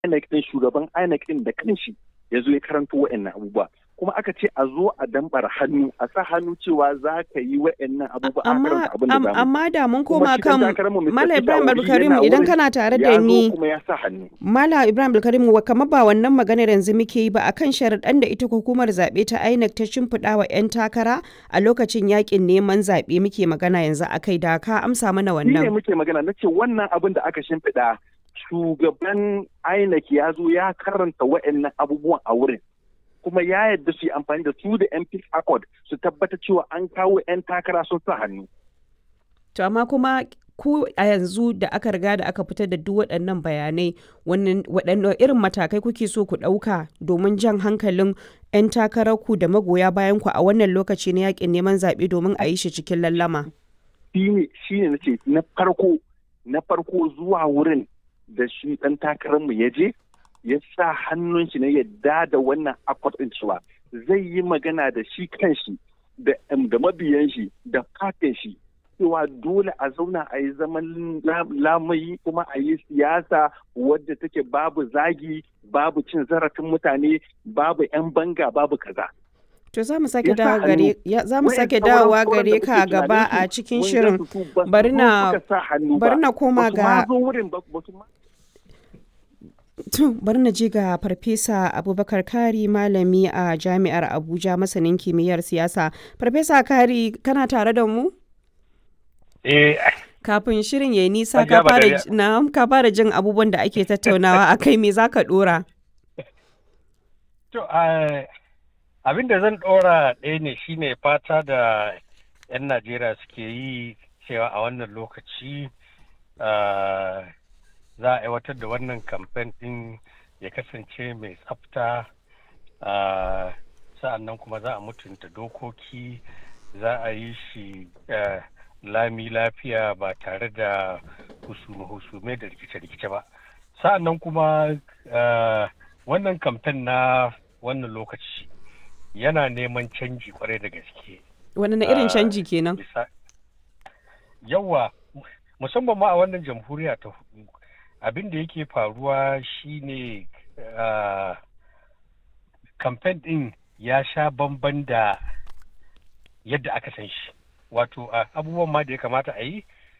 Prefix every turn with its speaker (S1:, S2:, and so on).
S1: INEC din shugaban INEC din da kanshi ya zo ya karanto wa'annan abubuwa kuma aka ce a zo a dambar hannu a sa hannu cewa za ka yi wa'annan abubuwa a karanta abin da zamu
S2: amma da mun koma
S1: shi
S2: kan
S1: dan takararmu Mr.
S2: Mala
S1: Peter
S2: Ibrahim
S1: Obi
S2: Abdulkarim
S1: yana
S2: idan
S1: wurin,
S2: kana tare da
S1: ya zo
S2: ni
S1: kuma ya sa hannu
S2: Mala Ibrahim Abdulkarim wa kamar ba wannan maganar yanzu muke yi ba akan sharaɗan da ita hukumar zaɓe ta INEC ta shimfiɗa wa 'yan takara a lokacin yakin neman zaɓe muke magana yanzu akai da ka amsa mana
S1: shi ne
S2: wannan.
S1: muke magana na ce wannan abin da aka shimfiɗa shugaban INEC ya zo ya karanta wa'annan abubuwan a wurin kuma ya yadda su yi amfani da su da MP Accord su tabbata cewa an kawo 'yan takara sun sa hannu.
S2: To amma kuma ku a yanzu da aka riga da aka fitar da duk waɗannan bayanai wannan waɗanne irin matakai kuke so ku ɗauka domin jan hankalin 'yan takararku da magoya bayan ku a wannan lokaci na yakin neman zaɓe domin a yi shi cikin lallama.
S1: Shi ne shi ne nace na farko na farko zuwa wurin da shi ɗan takararmu ya je ya sa hannun shi na yadda da wannan akwat ɗin cewa zai yi magana da shi kanshi da da mabiyan shi da fatin shi cewa dole a zauna a yi zaman la- lamayi kuma a yi siyasa wadda take babu zagi babu cin zarafin mutane babu 'yan banga babu kaza.
S2: To za mu sake
S1: Ya sa
S2: dawo gare
S1: hannu.
S2: ya- za mu
S1: Wayan
S2: sake
S1: sauran-
S2: dawowa
S1: sauran
S2: gare
S1: da
S2: ka
S1: muke
S2: gaba
S1: tunanin
S2: a
S1: su,
S2: cikin
S1: wanda
S2: shirin.
S1: su su ba su
S2: Bari
S1: zo
S2: na-
S1: suka sa hannu ba.
S2: bari na koma
S1: Ba su ma
S2: ga-
S1: zo wurin ba ba su ma
S2: To, bari na je ga Farfesa Abubakar Kari malami a Jami'ar Abuja masanin kimiyyar siyasa. Farfesa Kari, kana tare da mu?
S3: Eh,
S2: Kafin shirin ya yi nisa
S3: Hajiya
S2: ka fara
S3: Badariya.
S2: ji- na'am, ka fara jin abubuwan da ake tattaunawa a kai me za ka dora?
S3: to, ah, abin da zan ɗora ɗaya ne shine fata da 'yan Najeriya suke yi cewa a wannan lokaci ah, za a aiwatar da wannan kamfen ɗin ya kasance mai tsafta ah, sa'an nan kuma za a mutunta dokoki za a yi shi ah, lami lafiya ba tare da husume-husume da rikice-rikice ba sa'an nan kuma ah, wannan kamfen na wannan lokaci yana neman canji kwarai da gaske
S2: Wani na irin
S3: Ah,
S2: canji kenan?
S3: bisa yawa musamman ma a wannan jamhuriya ta hudu abin da yake faruwa shine ah, kamfen din ya sha bamban da yadda aka san shi wato ah, abubuwan ma da ya kamata a yi